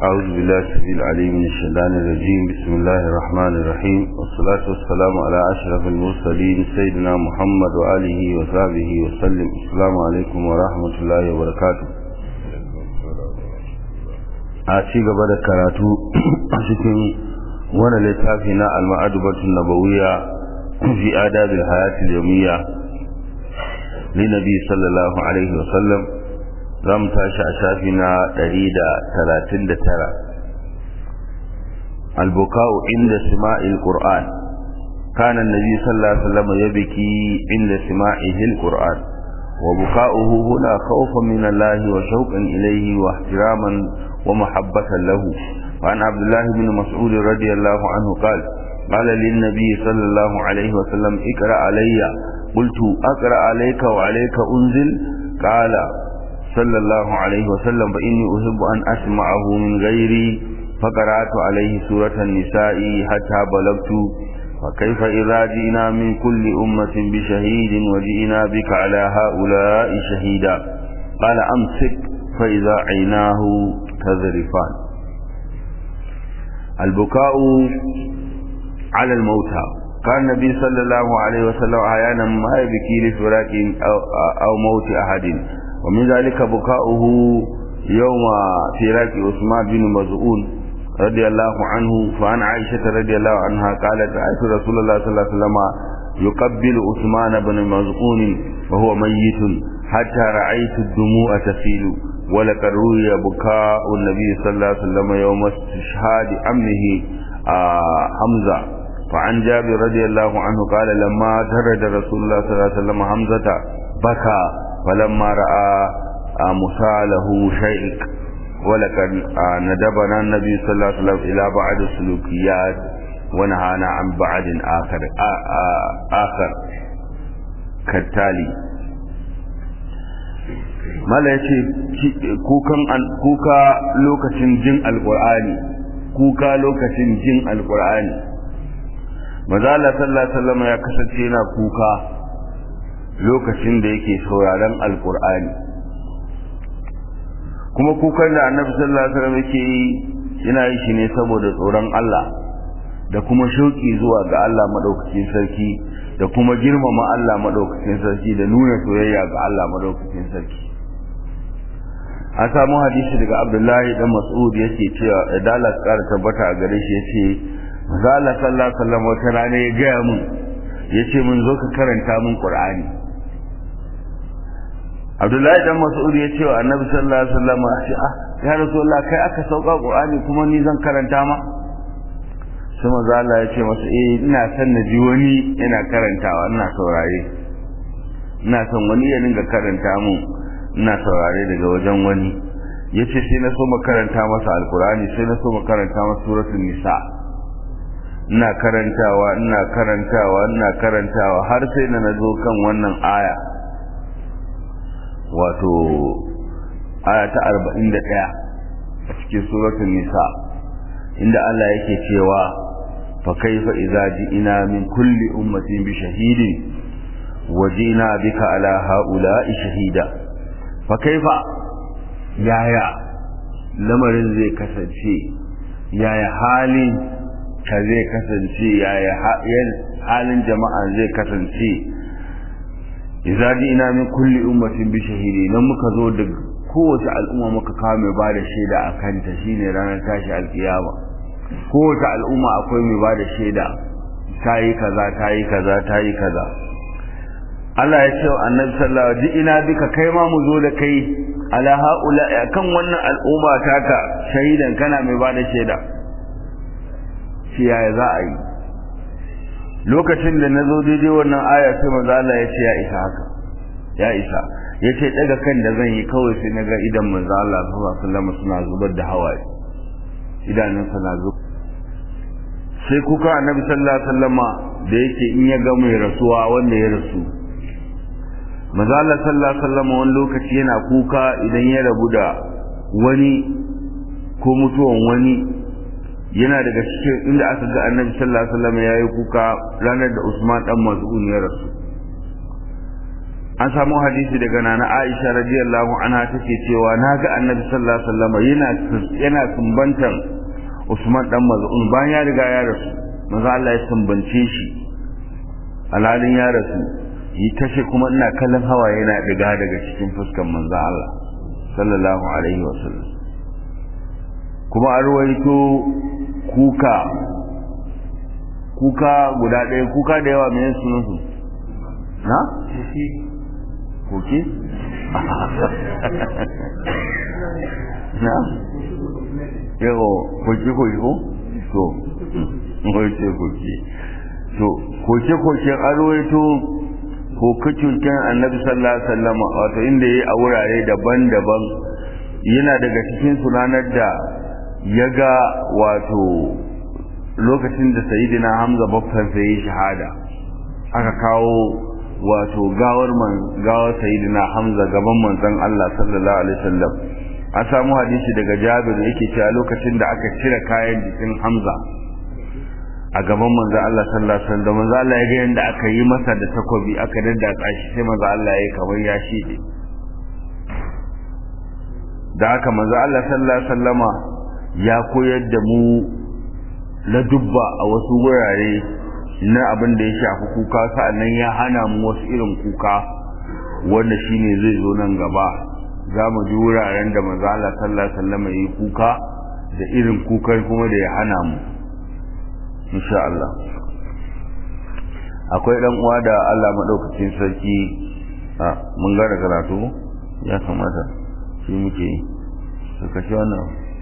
أعوذ بالله السبيل العليم من الشيطان الرجيم بسم الله الرحمن الرحيم والصلاة والسلام على أشرف المرسلين سيدنا محمد وآله وصحبه وسلم السلام عليكم ورحمة الله وبركاته a ci gaba da karatu a cikin wani littafi na al-ma'adubatun nabawiyya fi adabil hayatil yawmiyya li nabi sallallahu alaihi wa sallam zamu tashi a shafi na 139 al-buka'u inda sima'il qur'an kana an-nabi sallallahu alaihi wa sallam yabki inda sima'ihi al-qur'an وبكاؤه هنا خوفا من الله وشوقا إليه واحتراما ومحبة له وعن عبد الله بن مسعود رضي الله عنه قال قال للنبي صلى الله عليه وسلم اقرأ علي قلت أقرأ عليك وعليك أنزل قال صلى الله عليه وسلم فإني أحب أن أسمعه من غيري فقرأت عليه سورة النساء حتى بلغت فكيف إذا جئنا من كل أمة بشهيد وجئنا بك على هؤلاء شهيدا قال أمسك فإذا عيناه تذرفان البكاء على الموتى كان النبي صلى الله عليه وسلم أحيانا ما يبكي لفراق أو, أو موت أحد ومن ذلك بكاؤه يوم فراق عثمان بن مزعون رضي الله عنه فعن عائشة رضي الله عنها قالت رأيت رسول الله صلى الله عليه وسلم يقبل عثمان بن مزعون وهو ميت حتى رأيت الدموع تسيل ولقد روي بكاء النبي صلى الله عليه وسلم يوم استشهاد عمه آه حمزة فعن جابر رضي الله عنه قال لما ترد رسول الله صلى الله عليه وسلم حمزة بكى فلما رأى آه مساله شيء ولقد آه ندبنا النبي صلى الله عليه وسلم إلى بعض السلوكيات ونهانا عن بعض آخر آخر كالتالي mala ya ce kuka lokacin jin alkur'ani kuka lokacin jin alkur'ani mazala sallallahu ya kasance yana kuka lokacin da yake sauraron alkur'ani kuma kukan da annabi sallallahu alaihi wasallam yake yi yana yi shi ne saboda tsoron Allah da kuma shauki zuwa ga Allah madaukakin sarki da kuma girmama Allah madaukakin sarki da nuna soyayya ga Allah madaukakin sarki an samu hadisi daga abdullahi dan mas'ud yake cewa idalas kara tabbata a gare shi yace manzo Allah sallallahu alaihi wasallam wata rana ya gaya mun yace mun zo ka karanta mun qur'ani abdullahi dan mas'ud ya ce wa annabi sallallahu alaihi wasallam ah ya rasulullah kai aka sauka qur'ani kuma ni zan karanta ma sai manzo Allah ya ce masa eh ina son na ji wani yana karantawa ina saurare ina son wani ya dinga karanta mun ina saurare daga wajen wani yace sai na so makaranta masa alkurani sai na so makaranta masa suratul nisa ina karantawa ina karantawa ina karantawa har sai na nazo kan wannan aya wato aya ta 41 a cikin suratul nisa inda Allah yake cewa fa kaifa idza ji'ina min kulli ummatin bi shahidin wajina bika ala haula'i shahida fa kaifa yaya lamarin zai kasance yaya halin ka zai kasance yaya halin jama'a zai kasance idza ina min kulli ummatin bi shahidi nan muka zo da kowace al'umma muka kawo mai bada shaida a kanta shine ranar tashi alkiyama kowace al'umma akwai mai bada shaida ta yi kaza ta yi kaza ta yi kaza Allah ya ce wa annabi sallallahu alaihi wasallam ina bika kai ma mu zo da kai ala haula kan wannan al'umma taka shahidan kana mai bada shaida shi yaya za a yi lokacin da nazo daidai wannan aya sai manzo Allah ya ce ya isa haka ya isa ya ce daga kan da zan yi kawai sai naga idan manzo Allah sallallahu alaihi wasallam suna zubar da hawaye idanun na zubar sai kuka annabi sallallahu alaihi wasallama da yake in ya ga mai rasuwa wanda ya rasu manzo Allah sallallahu alaihi wasallam wani lokaci yana kuka idan ya rabu da wani ko mutuwan wani yana daga cikin inda aka ga annabi sallallahu alaihi wasallam yayi kuka ranar da Usman dan Mas'ud ya rasu an samu hadisi daga nana Aisha radiyallahu anha take cewa naga Annabi sallallahu alaihi wasallam yana yana sumbantan Usman dan Maz'un bayan ya riga ya rasu manzo Allah ya sumbance shi alalin ya rasu yi tashi kuma ina kallon hawa yana diga daga cikin fuskan manzo Allah sallallahu alaihi wasallam kuma an ruwaito kuka kuka guda ɗaya kuka da yawa mai sunansu na? koke? na? yawo koke koke ko? to koke koke to koke koke an ruwaito koke-koken annabi sallallahu alaihi wasallam wato inda ya yi a wurare daban-daban yana daga cikin sunanar da ya ga wato lokacin da sayidina hamza babban sai yi shahada aka kawo wato gawar man gawar sayidina hamza gaban manzon Allah sallallahu alaihi wasallam an samu hadisi daga Jabir yake cewa lokacin da aka cire kayan jikin Hamza a gaban manzon Allah sallallahu alaihi wasallam manzon Allah ya ga yanda aka yi masa da takobi aka daddatsa shi sai manzon Allah ya kamar ya shide da haka manzon Allah sallallahu alaihi wasallama ya koyar da mu na dubba a wasu wurare na abin da ya shafi kuka sa'annan ya hana mu wasu irin kuka wanda shine zai zo nan gaba za mu ji wuraren da manzo Allah sallallahu alaihi wasallam yi kuka da irin kukan kuma da ya hana mu insha Allah akwai dan uwa da Allah madaukakin sarki a mun ga da karatu ya kamata shi muke yi ka kashe wannan